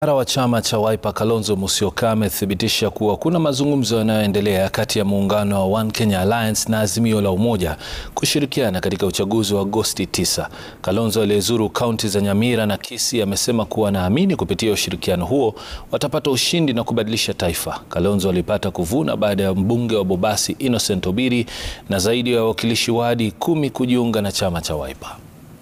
Kinara wa chama cha Wiper Kalonzo Musyoka amethibitisha kuwa kuna mazungumzo yanayoendelea kati ya muungano wa One Kenya Alliance na Azimio la Umoja kushirikiana katika uchaguzi wa Agosti 9. Kalonzo aliyezuru kaunti za Nyamira na Kisii amesema kuwa anaamini kupitia ushirikiano huo watapata ushindi na kubadilisha taifa. Kalonzo alipata kuvuna baada ya mbunge wa Bobasi Innocent Obiri na zaidi ya wawakilishi wadi kumi kujiunga na chama cha Wiper.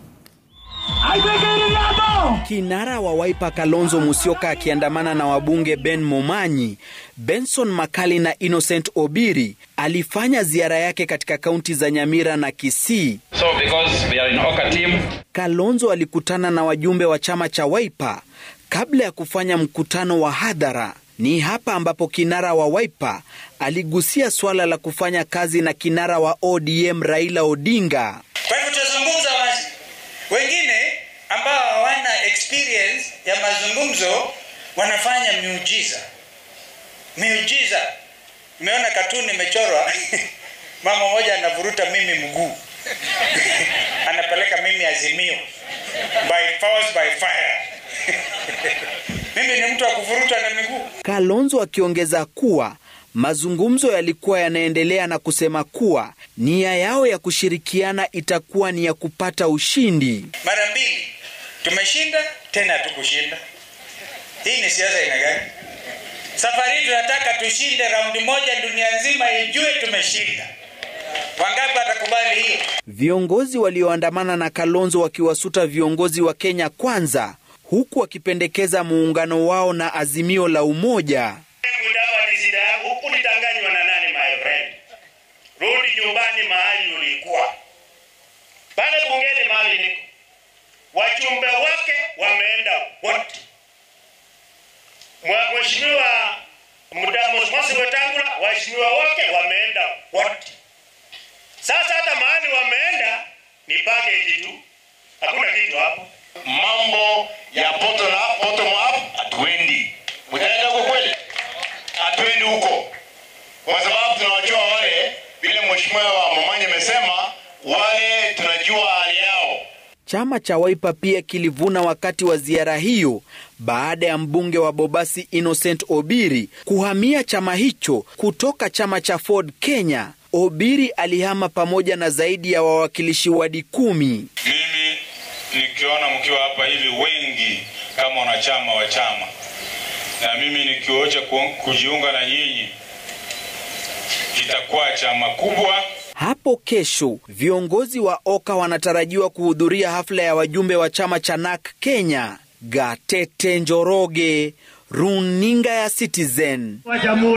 Kinara wa Wiper Kalonzo Musyoka akiandamana na wabunge Ben Momanyi, Benson Makali na Innocent Obiri alifanya ziara yake katika kaunti za Nyamira na Kisii. So because we are in Oka team, Kalonzo alikutana na wajumbe wa chama cha Wiper kabla ya kufanya mkutano wa hadhara. Ni hapa ambapo kinara wa Wiper aligusia swala la kufanya kazi na kinara wa ODM Raila Odinga. Kwa hivyo tutazungumza wazi. Wengine ambao hawana experience ya mazungumzo wanafanya miujiza, miujiza. Nimeona katuni imechorwa mama mmoja anavuruta mimi mguu anapeleka mimi Azimio, by force by fire mimi ni mtu wa kuvuruta na miguu. Kalonzo akiongeza kuwa mazungumzo yalikuwa yanaendelea na kusema kuwa nia yao ya kushirikiana itakuwa ni ya kupata ushindi. Mara mbili tumeshinda, tena hatukushinda. Hii ni siasa aina gani? Safari hii tunataka tushinde raundi moja, dunia nzima ijue tumeshinda. Wangapi watakubali hiyo? Viongozi walioandamana na Kalonzo wakiwasuta viongozi wa Kenya Kwanza, huku wakipendekeza muungano wao na Azimio la Umoja. Mudavadi, shida yako huku nitanganywa na nani my friend? Rudi nyumbani mahali ulikuwa. Pale bungeni mahali niko. Wachumbe wake wameenda wote. Mwa- Mheshimiwa Mudamos Mosi Wetangula, waheshimiwa wake wameenda wote. Sasa hata mahali wameenda ni package tu. Hakuna kitu hapo. mambo ya bottom up, bottom up hatuendi. Mtaenda huko kweli? Hatuendi huko, kwa sababu tunawajua wale, vile mheshimiwa wa Momanyi amesema, wale tunajua hali yao. Chama cha Wiper pia kilivuna wakati wa ziara hiyo baada ya mbunge wa Bobasi Innocent Obiri kuhamia chama hicho kutoka chama cha Ford Kenya. Obiri alihama pamoja na zaidi ya wawakilishi wadi kumi. Mimi nikiona mkiwa hapa hivi wengi kama wanachama wa chama, na mimi nikiocha ku- kujiunga na nyinyi, kitakuwa chama kubwa. Hapo kesho viongozi wa Oka wanatarajiwa kuhudhuria hafla ya wajumbe wa chama cha NAK Kenya. Gatete Njoroge, runinga ya Citizen.